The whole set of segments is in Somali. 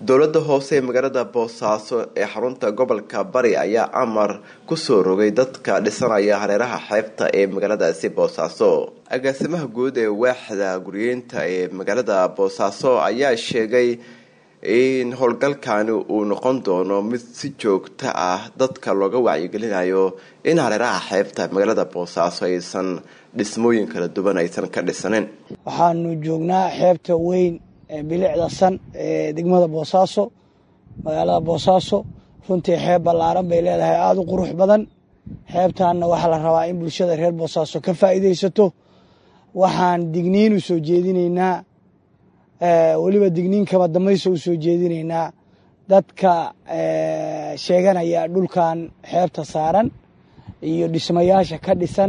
dowladda hoose ee magaalada boosaaso ee xarunta gobolka bari ayaa amar kusoo rogay dadka dhisanaya hareeraha xeebta ee magaaladaasi boosaaso agaasimaha guud ee waaxda guryeynta ee magaalada boosaaso ayaa sheegay in howlgalkani uu noqon doono mid si joogto ah dadka looga wacyigelinayo in hareeraha xeebta magaalada boosaaso aysan dhismooyin kala duwan aysan ka dhisanin waxaanu joognaa xeebta weyn ee bilicda san ee degmada boosaaso magaalada boosaaso runtii xeeb ballaaran bay leedahay aada u qurux badan xeebtaanna waxaa la rabaa in bulshada reer boosaaso ka faa'iidaysato waxaan digniin u soo jeedinaynaa weliba digniin kaba dambaysa u soo jeedinaynaa dadka sheeganaya dhulkan xeebta saaran iyo dhismayaasha ka dhisan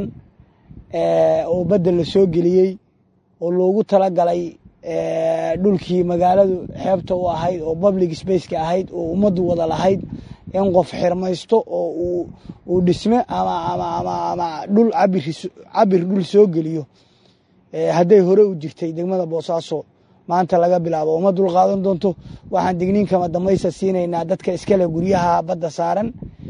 oo badda la soo geliyey oo loogu talagalay dhulkii magaaladu xeebta u ahayd oo public spaceka ahayd oo ummaddu wada lahayd in qof xirmaysto oo uu dhisme ama dhul cabir dhul soo geliyo hadday hore u jirtay degmada boosaaso maanta laga bilaabo uma dul qaadan doonto waxaan digniin kama dambaysa siinaynaa dadka iskale guryaha badda saaran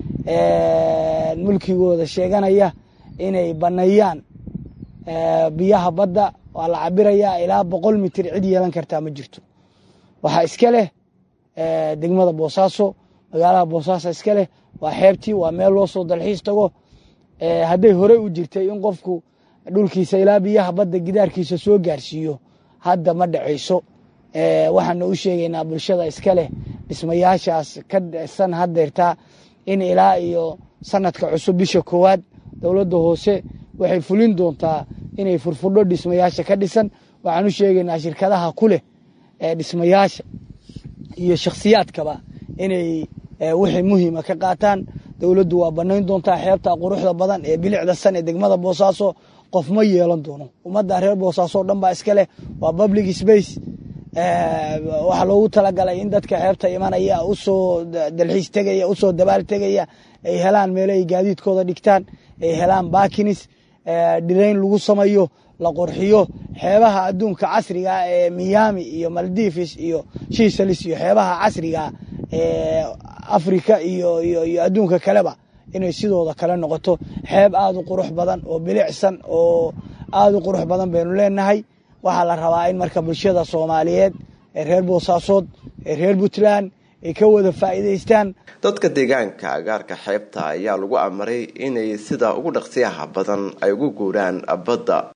mulkigooda sheeganaya inay baneeyaan biyaha badda waa la cabirayaa ilaa boqol mitir cid yeelan kartaa ma jirto waxaa iska leh degmada boosaaso magaalada boosaaso iska leh waa xeebtii waa meel loo soo dalxiis tago hadday horey u jirtay in qofku dhulkiisa ilaa biyaha badda gidaarkiisa soo gaarsiiyo hadda ma dhacayso waxaana u sheegaynaa bulshada iska leh dhismayaashaas ka dhisan hadeertaa in ilaa iyo sanadka cusub bisha koowaad dowladda hoose waxay fulin doontaa inay furfudho dhismayaasha ka dhisan waxaan u sheegaynaa shirkadaha ku leh dhismayaasha iyo shakhsiyaadkaba inay wixii muhiima ka qaataan dowladdu waa banayn doontaa xeebta quruxda badan ee bilicda san ee degmada boosaaso qof ma yeelan doono ummadda reer boosaaso o dhan baa iska leh waa public space waxaa loogu talagalay in dadka xeebta imanaya usoo dalxiis tegaya usoo dabaal tegaya ay helaan meelo ay gaadiidkooda dhigtaan ay helaan bakinis dhirayn lagu samayo la qurxiyo xeebaha adduunka casriga ee miami iyo maldivis iyo shisalis iyo xeebaha casriga ee africa iyo iyo adduunka kaleba inay sidooda kale noqoto xeeb aada u qurux badan oo bilicsan oo aada u qurux badan baynu leenahay waxaa la rabaa in marka bulshada soomaaliyeed ee reer boosaasood ee reer puntland ay ka wada faa'iidaystaan dadka deegaanka agaarka xeebta ayaa lagu amaray inay sida ugu dhaqsiyaha badan ay ugu guuraan badda